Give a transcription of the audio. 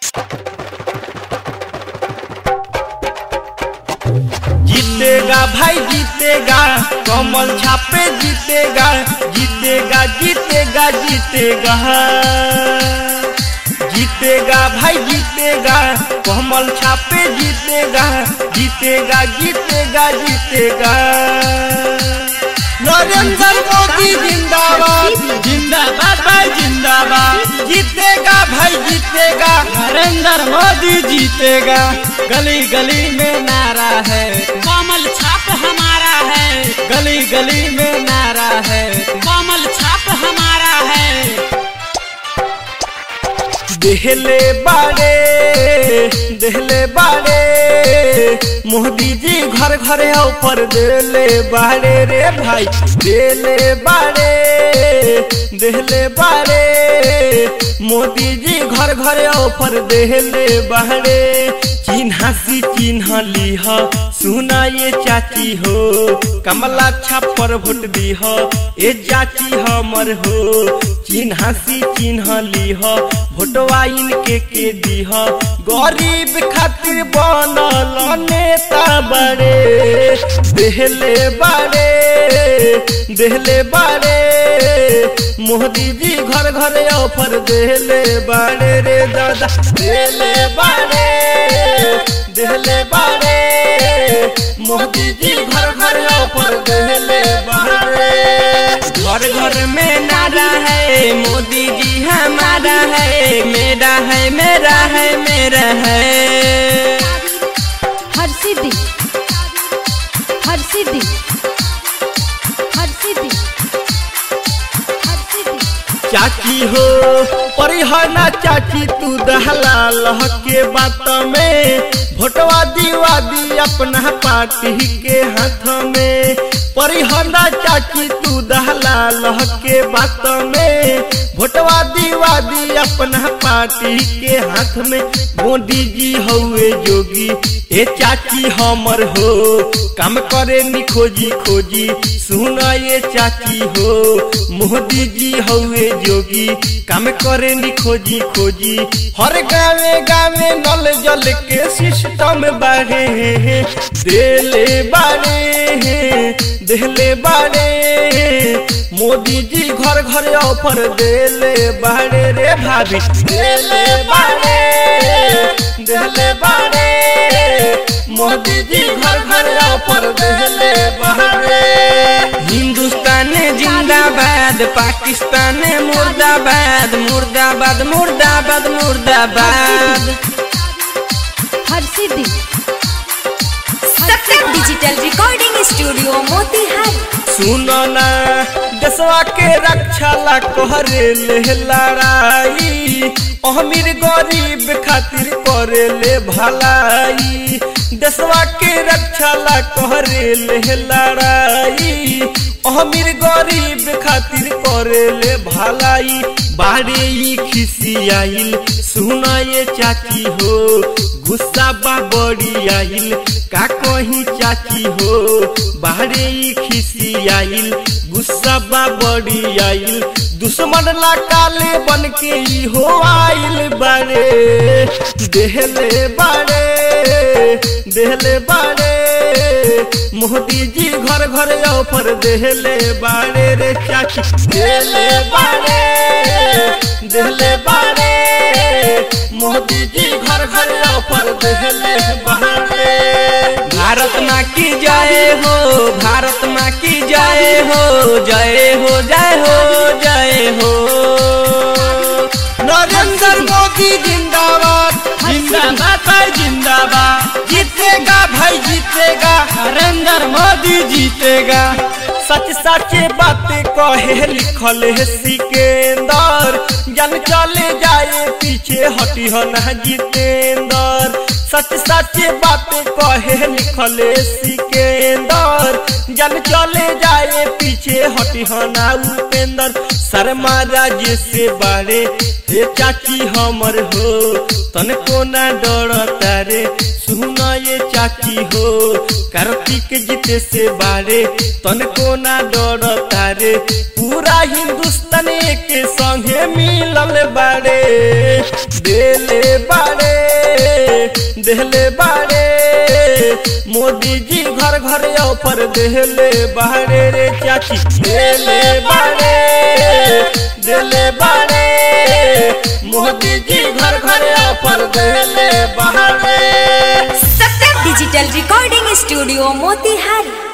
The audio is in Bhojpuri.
जीतेगा भाई जीतेगा कमल छापे जीतेगा जीतेगा जीतेगा जीतेगा जीतेगा भाई जीतेगा कमल छापे जीतेगा जीतेगा जीतेगा जीतेगा नरेंद्र मोदी जिंदाबाद जिंदाबाद भाई जिंदाबाद जीतेगा भाई जीतेगा नरेंद्र मोदी जीतेगा गली गली में नारा है कमल छाप हमारा है गली गली में नारा है कमल छाप हमारा है देहले बाड़े देहले बाड़े मोदी जी घर घर ऊपर देले बाड़े रे भाई देले बाड़े देहले बाड़े मोदी जी घर घर ऊपर देहले बाड़े चिन्हा सी चिन्ह लीह सुना ये चाची हो कमला छापर भोट दीह ए चाची हमर हो चिन्हा सी चिन्ह लीह भोटवा इनके के दीह गरीब खातिर बनल नेता बड़े देहले बाड़े देहले बाड़े मोदी जी घर घर ऑफर देहले बाड़े रे दादा देहले बाड़े देहले बाड़े मोदी जी घर घर ऑफर देहले बाड़े घर घर में नारा है मोदी जी हमारा है मेरा है मेरा है मेरा है हर सिद्धि हर सिद्धि हर सिद्धि हर सिद्धि चाची हो परिहना चाची तू दहला लह के बात में भोटवा दीवा दी अपना पार्टी के हाथ में परिहना चाची तू दहला लह के बात में भोटवा दीवा दी अपना पार्टी के हाथ में मोदी जी हउए जोगी ए चाची हमर हो काम करे नी खोजी खोजी सुना ये चाची हो मोदी जी हउए जोगी काम करे नी खोजी खोजी हर गावे गावे नल जल के सिस्टम बाढ़े देले बाड़े देले बाड़े मोदी जी घर घर ऑफर देले बाड़े रे भाभी देले बाड़े देले बाड़े मोदी जी घर घर ऑफर देले बाड़े हिंदुस्तान जिंदाबाद पाकिस्तान मुर्दाबाद मुर्दाबाद मुर्दाबाद मुर्दाबाद Harsiddhi Satyam digital recording studio Motihari सुनो ना देशवा के रक्षा ला कहरे ले लड़ाई अमीर गरीब खातिर करे ले भलाई देशवा के रक्षा ला कहरे ले लड़ाई अमीर गरीब खातिर करे ले भलाई बारे ई खिसियाइल सुना ये चाची हो गुस्सा बा बड़ी आइल का कहीं चाची हो बाहरे ई खिसियाइल गुस्सा बा बड़ी आइल दुश्मन ला काले बन के ई हो आइल बारे देहले बारे देहले बारे मोदी जी घर घर ऑफर देहले बारे रे चाची देहले बारे देहले बारे मोदी जी घर घर ऑफर देहले बारे भारत माँ की जय हो भारत माँ की जय हो जय हो जय हो जय हो नरेंद्र मोदी जिंदाबाद जिंदाबाद भाई जिंदाबाद जीतेगा भाई जीतेगा नरेंद्र मोदी जीतेगा सच सच बातें कहे लिखल है सिकेंदर जन चले जाए पीछे हटी हो ना जितेंदर सच सच बातें कहे लिखल है सिकेंदर जन चले जाए पीछे हटी हो ना उपेंद्र शर्मा राज्य से बारे हे चाची हमर हो तन को ना डर तारे सुना ये चाची हो कार्तिक जीते से बारे तन को ना डर तारे पूरा हिंदुस्तान के संगे मिलल बारे देले बारे देहले बाड़े मोदी जी घर घर ऑफर देहले बाड़े रे चाची देले बाड़े देले बाड़े मोदी जी घर घर ऑफर देहले बाड़े सत्तर डिजिटल रिकॉर्डिंग स्टूडियो मोतिहारी